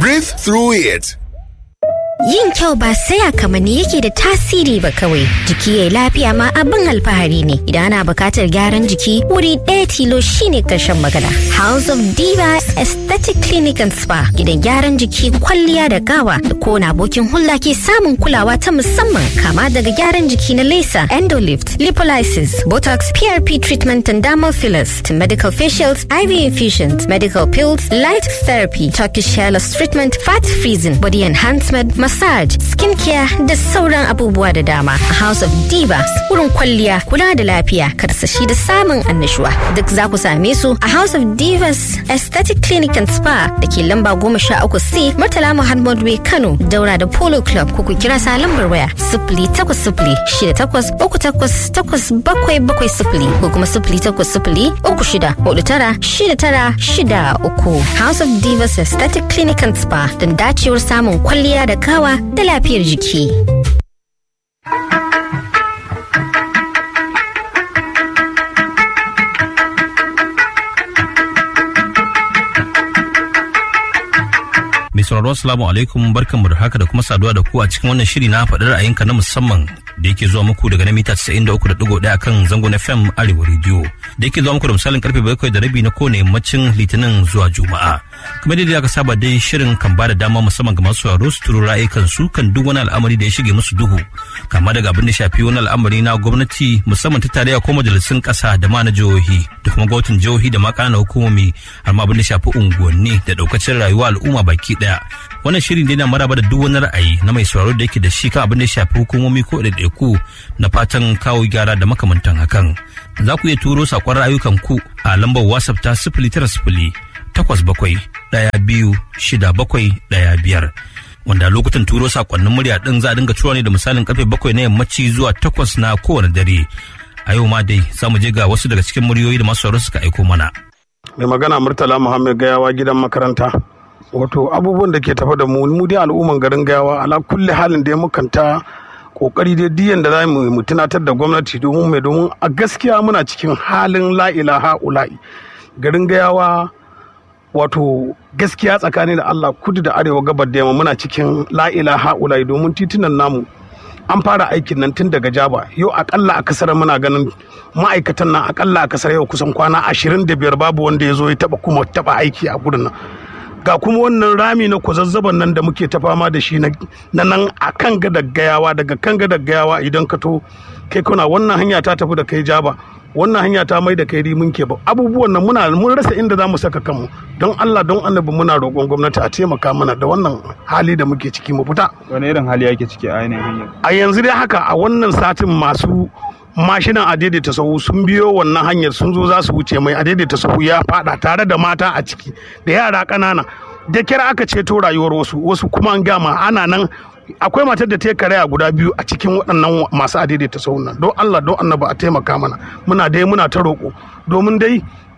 Breathe through it. Yin kyau ba sai a kamanni yake da tasiri ba kawai. Jiki ya lafiya ma abin alfahari ne. Idan ana bukatar gyaran jiki wuri ɗaya tilo shine karshen magana. House of Diva Aesthetic Clinic and Spa. Gidan gyaran jiki kwalliya da gawa da kowane abokin hulɗa ke samun kulawa ta musamman kama daga gyaran jiki na laser, endolift, lipolysis, botox, PRP treatment and dermal fillers to medical facials, IV infusions, medical pills, light therapy, Turkish hair loss treatment, fat freezing, body enhancement, massage, skincare da sauran abubuwa da dama. A House of Divas, wurin kwalliya, kula da lafiya, karsashi da samun annashuwa. Duk za ku same su a House of Divas Aesthetic Clinic and Spa da ke lamba goma sha uku C Murtala Muhammad Way Kano daura da Polo Club ko ku kira sa lambar waya sifili takwas sifili shida takwas uku takwas takwas bakwai bakwai sifili ko kuma sifili takwas sifili uku shida hudu tara shida tara shida uku. House of Divas Aesthetic Clinic and Spa don dacewar samun kwalliya da kawa da lafiyar jiki. Mai sauraro assalamu alaikum barkanmu da haka da kuma saduwa da ku a cikin wannan shiri na faɗi ra'ayinka na musamman da yake zuwa muku daga na mita 93.1 kan zangon FM Arewa Radio da yake zuwa muku da misalin karfe bakwai da rabi na kowane yammacin Litinin zuwa Juma'a. Kamar yadda aka saba dai shirin kan ba da dama musamman ga masu sauraro su turo ra'ayikan su kan duk wani al'amari da ya shige musu duhu kama daga abin da shafi wani al'amari na gwamnati musamman ta tarayya ko majalisun ƙasa da ma na jihohi da kuma gwamnatin jihohi da ma ƙananan hukumomi har ma abin da shafi unguwanni da ɗaukacin rayuwa al'umma baki ɗaya. Wannan shirin dai na maraba da duk wani ra'ayi na mai sauraro da yake da shi kan abin da ya shafi hukumomi ko ɗaiɗaiku na fatan kawo gyara da makamantan hakan. Za ku iya turo saƙon ra'ayukan ku a lambar WhatsApp ta sifili tara sifili takwas bakwai ɗaya biyu shida bakwai ɗaya biyar. Wanda lokutan turo saƙonnin murya ɗin za a dinga tura ne da misalin karfe bakwai na yammaci zuwa takwas na kowane dare. A yau ma dai za mu je ga wasu daga cikin muryoyi da masu sauraro suka aiko mana. mai magana murtala muhammad gayawa gidan makaranta wato abubuwan da ke tafa da mu mu dai al'umman garin gayawa ala kulli halin da ya mukanta kokari dai diyan da za mu mu tunatar da gwamnati domin mai domin a gaskiya muna cikin halin la ilaha ula'i garin gayawa wato gaskiya tsakanin da Allah kudu da arewa gabar da yamma muna cikin la ilaha ula'i domin titunan namu an fara aikin nan tun daga jaba yau akalla a kasar muna ganin ma'aikatan nan akalla a kasar yau kusan kwana ashirin da biyar babu wanda ya zo ya taba kuma taba aiki a gurin nan ga kuma wannan rami na kwazazzaban nan da muke ta fama da shi na nan a kan gadar gayawa daga kan gadar gayawa idan ka to kai kuna wannan hanya ta tafi da kai jaba wannan hanya ta mai da kai rimin ke ba abubuwan nan muna mun rasa inda za mu saka kanmu don Allah don annabi muna roƙon gwamnati a taimaka mana da wannan hali da muke ciki mu fita wani irin hali yake ciki a yanayin hanyar a yanzu dai haka a wannan satin masu mashinan a daidaita sahu sun biyo wannan hanyar sun zo za su wuce mai a daidaita sahu ya fada tare da mata a ciki da yara ƙanana da kira aka ceto rayuwar wasu wasu kuma an gama ana nan akwai matar da ta yi karaya guda biyu a cikin waɗannan masu a daidaita sahu nan don Allah don annaba a taimaka mana muna dai muna ta roƙo domin dai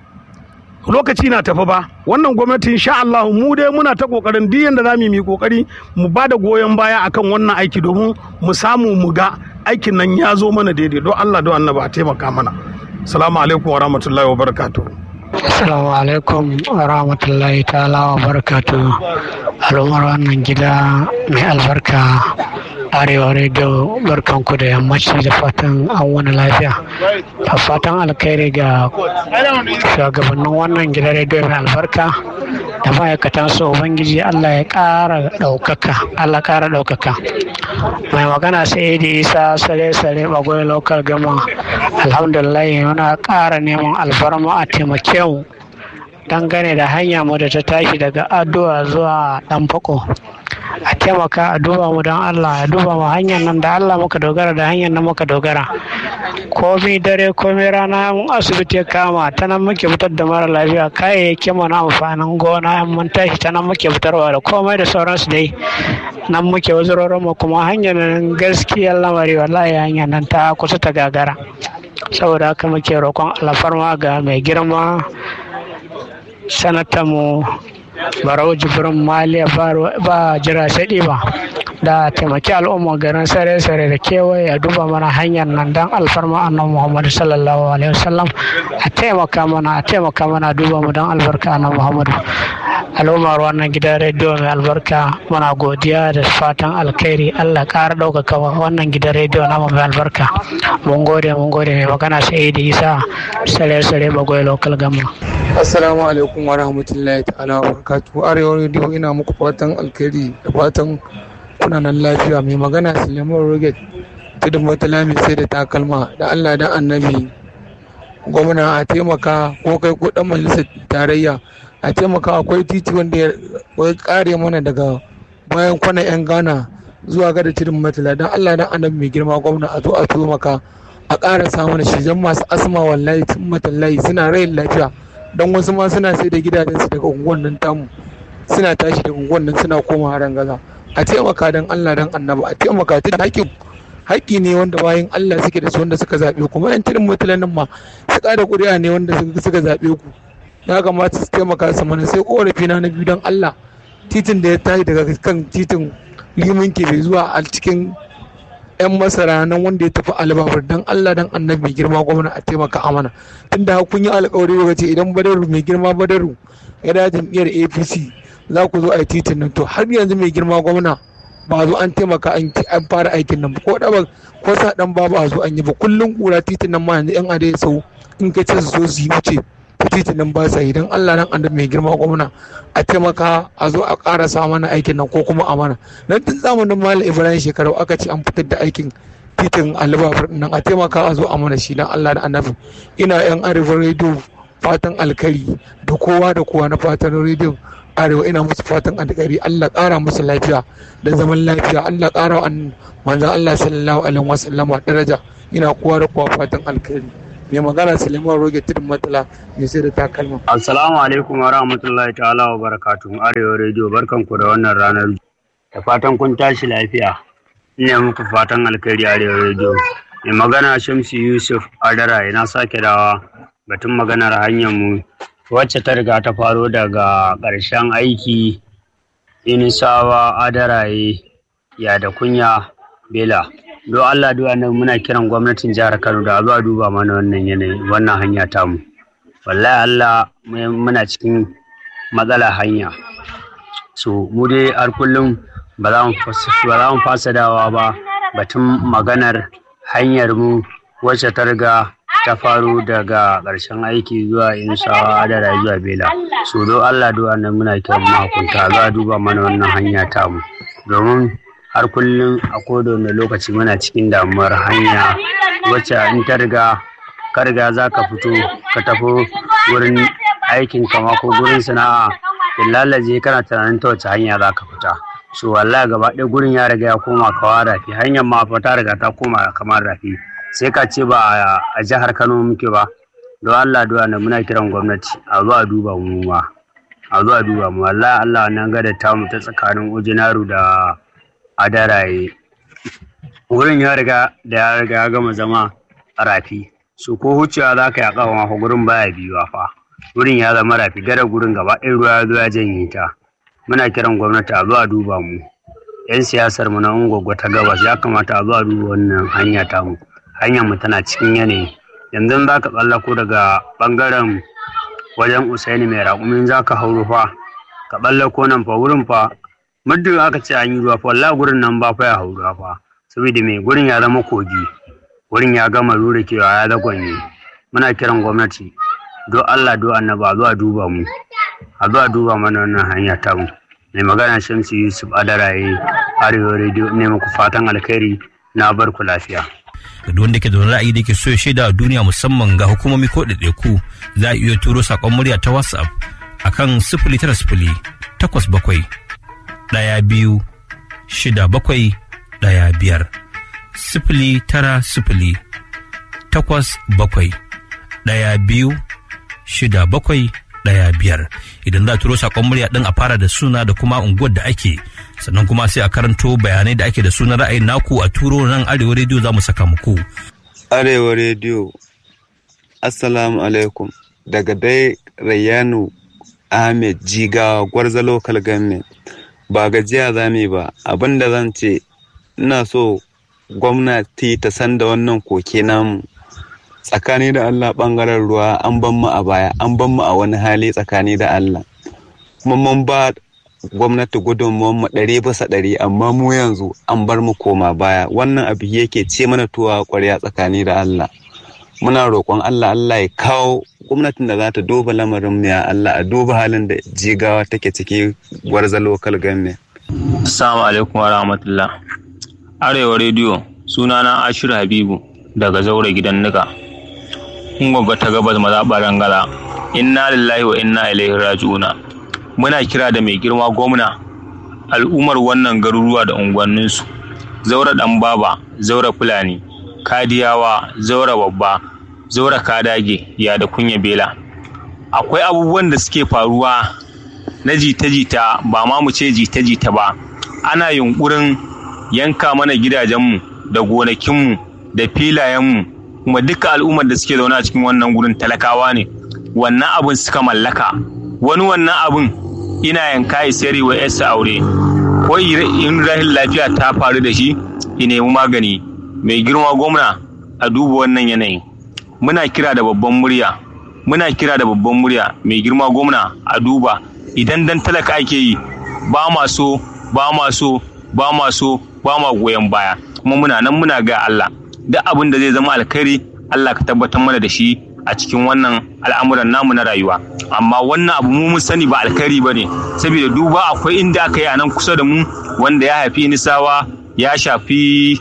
lokaci na tafi ba wannan gwamnati insha Allah mu dai muna ta kokarin duk yanda zamu yi kokari mu ba da goyon baya akan wannan aiki domin mu samu mu ga aikin nan ya zo mana daidai don Allah don annaba a taimaka mana assalamu alaikum wa rahmatullahi wa barakatuh Assalamu alaikum wa rahmatullahi ta'ala wa barakatu al'ummar wannan gida mai albarka arewa radio barkanku da yammaci da fatan an wani lafiya da fatan alkhairi ga shugabannin wannan gida radio mai albarka da ma'aikatan su ubangiji allah ya ƙara ɗaukaka allah ƙara ɗaukaka mai magana sai da isa sare sare bagwai local gama alhamdulillah muna ƙara neman alfarma a taimake mu dangane da hanya mu da ta tashi daga addu'a zuwa dan fako a taimaka a duba mu don Allah a duba mu hanyar nan da Allah muka dogara da hanyar nan muka dogara komai dare komai rana mun asibiti ya kama ta nan muke fitar da mara lafiya kayayyaki mu na amfanin gona mun tashi ta nan muke fitarwa da komai da sauransu dai nan muke wazurorin mu kuma hanyar nan gaskiyar lamari wallahi hanyar nan ta kusa ta gagara saboda haka muke roƙon alfarma ga mai girma sanatamu barau jibrin maliya ba jira shaɗi ba da taimaki al'umma garin sare-sare da kewaye a duba mana hanyar nan don alfarma annan muhammadu sallallahu alaihi wasallam a taimaka mana a taimaka mana duba mu don albarka annan muhammadu al'ummar wannan gidan rediyo mai albarka muna godiya da fatan alkhairi allah ƙara ɗaukaka wannan gidan rediyo namu mai albarka mun gode mun gode mai magana sai da isa sare sare bagwai local gama assalamu alaikum wa rahmatullahi ta'ala wa barakatuhu arewa rediyo ina muku fatan alkhairi da fatan kuna nan lafiya mai magana suleiman roget tudun matala mai sai da takalma da allah dan annabi gwamna a taimaka ko kai ko dan majalisar tarayya a taimaka akwai titi wanda ya kare mana daga bayan kwana yan ghana zuwa gada tudun matala dan allah dan annabi mai girma gwamna a zo a taimaka a ƙara samun shi don masu asma wallahi tun matallahi suna rayin lafiya don wasu ma suna sai da gidajensu daga unguwan nan tamu suna tashi daga unguwan nan suna koma haran gaza a taimaka don Allah don annaba a taimaka tun haƙƙin haƙƙi ne wanda bayan Allah suke da su wanda suka zaɓe kuma yan tirin mutanen nan ma su ƙara ƙuri'a ne wanda suka zaɓe ku ya kamata su taimaka su mana sai ƙorafi na na biyu don Allah titin da ya tashi daga kan titin liman ke bai zuwa a cikin yan masara nan wanda ya tafi albabar don Allah dan annabi mai girma gwamna a taimaka amana tunda kun yi alƙawari daga ce idan badaru mai girma badaru ya da jam'iyyar APC za ku zo a yi titin nan to har yanzu mai girma gwamna ba zo an taimaka an fara aikin nan ko da ko sa dan babu a zo an yi ba kullun kura titin nan ma yanzu yan adai sau in ka ce su zo su yi wuce ta titin nan ba sa yi don Allah nan annabi mai girma gwamna a taimaka a zo a karasa mana aikin nan ko kuma a mana nan tun zamanin malam ibrahim shekaru aka ce an fitar da aikin titin alibafar nan a taimaka a zo a mana shi don Allah da annabi ina yan arewa rediyo fatan alkari da kowa da kowa na fatan rediyo arewa ina musu fatan alkhairi Allah ƙara musu lafiya da zaman lafiya Allah ƙara wa manzon Allah sallallahu alaihi wasallam daraja ina kowa da kowa fatan alkhairi mai magana Suleiman Roge Tudun Matala mai sai da takalma Assalamu alaikum wa rahmatullahi ta'ala wa barakatuhu Arewa Radio barkanku da wannan ranar da fatan kun tashi lafiya ina muku fatan alkhairi Arewa Radio mai magana Shamsu Yusuf Adara ina sake dawa batun maganar hanyar mu wacce ta riga ta faro daga ƙarshen aiki inisawa adaraye ya da kunya bela don allah duwa nan muna kiran gwamnatin jihar kano da zuwa duba mana wannan yanayi wannan hanya tamu wallahi allah muna cikin matsala hanya so mu dai har kullum ba za mu fasa dawa ba batun maganar hanyar mu wacce ta riga ta faru daga ƙarshen aiki zuwa insawa da zuwa bela so don allah duwa nan muna kiran mahukunta za a duba mana wannan hanya tamu domin har kullum a kowane lokaci muna cikin damuwar hanya wacce in ta riga ka riga za ka fito ka tafi wurin aikin kama ko gurin sana'a lalace kana tunanin ta wace hanya za ka fita so wallahi gaba ɗaya gurin ya riga ya koma kawa rafi hanyar ma fa ta riga ta koma kamar rafi sai ka ce ba a jihar kano muke ba don allah duwa na muna kiran gwamnati a zuwa duba mu ma a zuwa duba mu wallahi allah nan gada ta mu ta tsakanin ojinaru da adaraye wurin ya riga da ya riga ya gama zama rafi su ko hucewa za ka yi a kafa ma gurin baya biyuwa fa wurin ya zama rafi gada gurin gaba ɗaya ruwa ya zo ya janye ta muna kiran gwamnati a zuwa duba mu yan siyasar mu na ungwagwa ta gabas ya kamata a zuwa duba wannan hanya ta mu hanyar mu tana cikin yanayi yanzu za ka tsallako daga bangaren wajen usaini mai raƙumin za ka hauro fa ka tsallako nan fa wurin fa muddin aka ce an yi ruwa fa wallahi gurin nan ba fa ya hauro fa saboda mai gurin ya zama kogi wurin ya gama rura kewa ya zagonye muna kiran gwamnati do Allah do annaba zuwa duba mu a zuwa duba mana wannan hanya ta mu mai magana Shamsu Yusuf Adaraye Arewa Radio ne muku fatan alkhairi na bar ku lafiya da duk wanda ke da ra'ayi da ke so ya shaida a duniya musamman ga hukumomi ko ɗaiɗaiku za a iya turo saƙon murya ta whatsapp akan sifili tara sifili takwas bakwai ɗaya biyu shida bakwai ɗaya biyar sifili tara sifili takwas bakwai ɗaya biyu shida bakwai ɗaya biyar idan za a turo saƙon murya ɗin a fara da suna da kuma unguwar da ake sannan kuma sai a karanto bayanai da ake da sunan ra'ayin naku a turo nan arewa rediyo za mu saka muku. arewa rediyo assalamu alaikum daga dai rayyanu ahmed jigawa gwarza local government ba gajiya za mu ba abinda zan ce ina so gwamnati ta san da wannan koke namu tsakani da allah bangaren ruwa an ban mu a baya an ban mu a wani hali tsakani da allah kuma mun ba gwamnati gudunmuwan mu ɗari bisa ɗari amma mu yanzu an bar mu koma baya wannan abu yake ce mana tuwa ƙwarya tsakani da Allah muna roƙon Allah Allah ya kawo gwamnatin da za ta duba lamarin mu ya Allah a duba halin da jigawa take ciki gwarza local government Assalamu alaikum wa rahmatullah Arewa rediyo sunana Ashir Habibu daga zaure gidan nika Ngwagwa ta gabas mazaɓar rangala inna lillahi wa inna ilaihi raji'una muna kira da mai girma gwamna al'ummar wannan garuruwa da unguwanninsu zaura ɗan baba zaura fulani kadiyawa zaura babba zaura kadage ya da kunya bela akwai abubuwan da suke faruwa na jita-jita ba ma mu ce jita-jita ba ana yunkurin yanka mana gidajenmu da gonakinmu da filayenmu kuma duka al'ummar da suke zaune a cikin wannan gurin talakawa ne wannan abin suka mallaka wani wannan abin ina yanka ya sayar wa yarsa aure ko in rahin lafiya ta faru da shi ya nemi magani mai girma gwamna a duba wannan yanayi muna kira da babban murya muna kira da babban murya mai girma gwamna a duba idan dan talaka ake yi ba ma so ba ma so ba ma so ba ma goyon baya kuma muna nan muna ga Allah duk abin da zai zama alkhairi Allah ka tabbatar mana da shi a cikin wannan al'amuran namu na rayuwa amma wannan abu mu mun sani ba alkhairi ba ne saboda duba akwai inda aka yi a nan kusa da mu wanda ya haifi nisawa ya shafi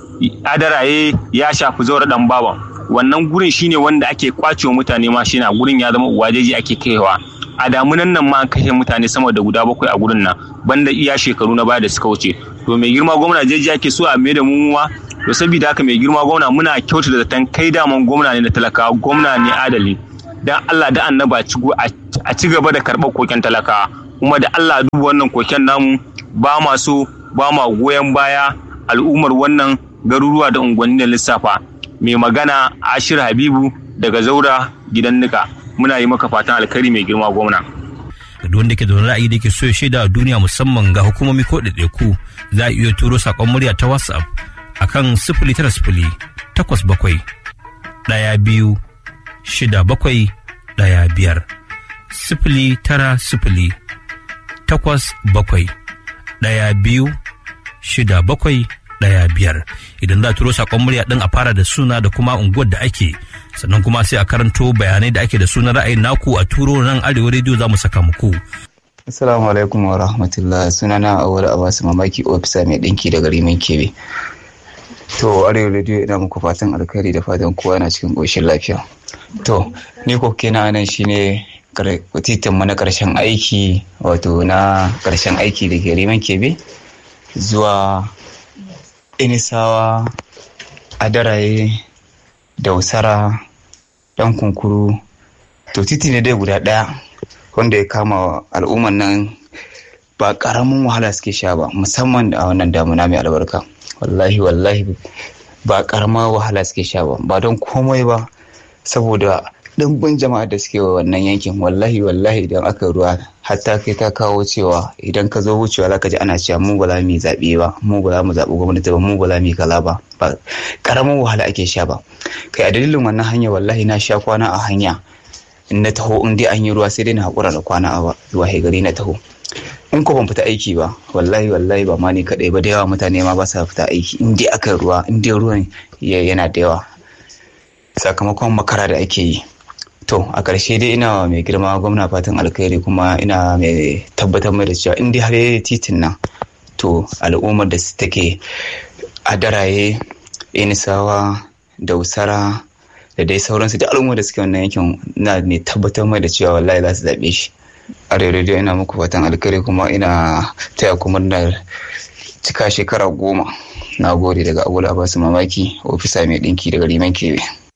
adaraye ya shafi zaura dan baban wannan gurin shine wanda ake kwacewa mutane ma shi na gurin ya zama uwajeji ake kaiwa a damunan nan ma an kashe mutane sama da guda bakwai a gurin nan banda iya shekaru na baya da suka wuce to mai girma gwamna jeji ake so a mai da mu to saboda haka mai girma gwamna muna kyautata da zaton kai daman gwamna ne da talakawa gwamna ne adali dan Allah da annaba a ci gaba da karɓar koken talakawa kuma da Allah duba wannan koken namu ba ma so ba ma goyon baya al'ummar wannan garuruwa da unguwanni da lissafa mai magana Ashir Habibu daga Zaura gidan Nika muna yi maka fatan alkhairi mai girma gwamna da wanda ke da wani ra'ayi da ke so ya shaida a duniya musamman ga hukumomi ko ɗaiɗaiku za a iya turo saƙon murya ta whatsapp akan sifili tara sifili takwas bakwai ɗaya biyu shida bakwai ɗaya biyar sifili tara sifili takwas bakwai ɗaya biyu shida bakwai ɗaya biyar idan za a turo saƙon murya ɗin a fara da suna da kuma unguwar da ake sannan kuma sai a karanto bayanai da ake da sunan ra'ayin naku a turo nan arewa rediyo za mu saka muku. Assalamu alaikum wa rahmatullah sunana Awar Abbas Mamaki ofisa mai ɗinki daga Rimin Kebe. To arewa rediyo ina muku fatan alkhairi da fatan kowa yana cikin ƙoshin lafiya. To ni ko kenan nan shine titin mu na ƙarshen aiki wato na ƙarshen aiki da ke Rimin Kebe zuwa Inisawa Adaraye Dausara dan kunkuru to titi ne dai guda ɗaya wanda ya kama al'umman nan ba ƙaramin wahala suke sha ba musamman a wannan damuna mai albarka wallahi wallahi ba ƙaramar wahala suke sha ba ba don komai ba saboda ɗimbin jama'a da suke wa wannan yankin wallahi wallahi idan aka ruwa hatta kai ta kawo cewa idan ka zo wucewa zaka ji ana cewa mu ba za mu yi zaɓe ba mu ba za mu zaɓi gwamnati ba mu ba za mu yi kaza ba ba ƙaramin wahala ake sha ba kai a dalilin wannan hanya wallahi na sha kwana a hanya in na taho in dai an yi ruwa sai dai na haƙura da kwana a zuwa gari na taho in ko ban fita aiki ba wallahi wallahi ba ma ni kaɗai ba da yawa mutane ma ba sa fita aiki in dai aka ruwa in dai ruwan yana da yawa sakamakon makara da ake yi to a ƙarshe dai ina mai girma gwamna fatan alkhairi kuma ina mai tabbatar mai da cewa in dai har titin nan to al'ummar da take a daraye inisawa dausara da dai sauransu da al'ummar da suke wannan yankin na mai tabbatar mai da cewa wallahi za su zaɓe shi a rediyo ina muku fatan alkhairi kuma ina taya kuma na cika shekara goma na gode daga abu da basu mamaki ofisa mai ɗinki daga liman kebe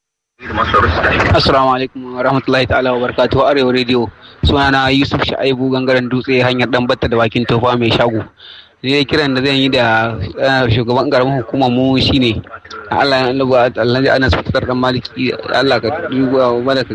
Assalamu alaikum wa rahmatullahi ta'ala wa barakatuhu Arewa Radio sunana Yusuf Sha'ibu gangaren dutse hanyar dan batta da bakin tofa mai shago ne kiran da zan yi da shugaban karamin hukumar mu shine Allah ya Allah Allah ya ana fitar dan maliki Allah ka duba mana ka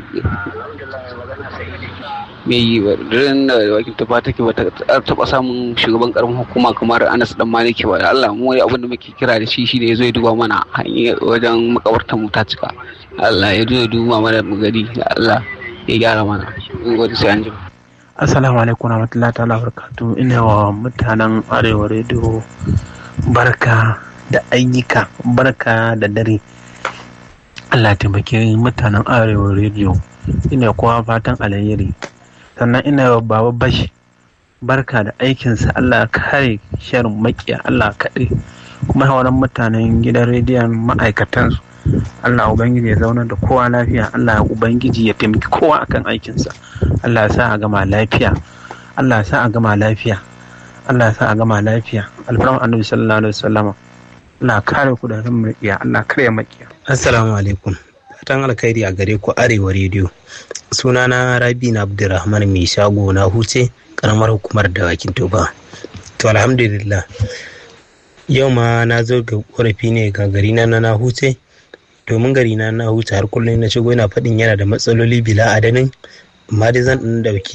mai rin da wakil tafa take ba ta taba samun shugaban karamin hukuma kamar Anas dan Maliki ba Allah mu abin da muke kira da shi shine yazo ya duba mana hanyar wajen makabartar mu ta cika Allah ya zo ya duba mana mu gari Allah ya gyara mana in gode sai an jima Assalamu alaikum warahmatullahi ta'ala barakatu ina wa mutanen arewa rediyo barka da ayyuka barka da dare Allah taimake mutanen arewa rediyo ina kowa fatan alheri sannan ina wa baba bashi barka da aikinsa Allah kare sharin makiya Allah kaɗai kuma hauran mutanen gidan rediyon ma'aikatansu Allah Ubangiji ya zauna da kowa lafiya Allah Ubangiji ya taimaki kowa akan aikinsa Allah ya sa a gama lafiya Allah ya sa a gama lafiya Allah ya sa a gama lafiya alfarman annabi sallallahu alaihi wasallam Allah kare ku da makiya Allah kare makiya Assalamu alaikum fatan alkhairi a gare ku arewa rediyo sunana Rabi na Abdulrahman mai shago na huce karamar hukumar dawakin toba to alhamdulillah yau ma na zo ga korafi ne ga gari na na huce domin gari na na huce har kullum na shigo yana faɗin yana da matsaloli bila adadin amma dai zan ɗan dauki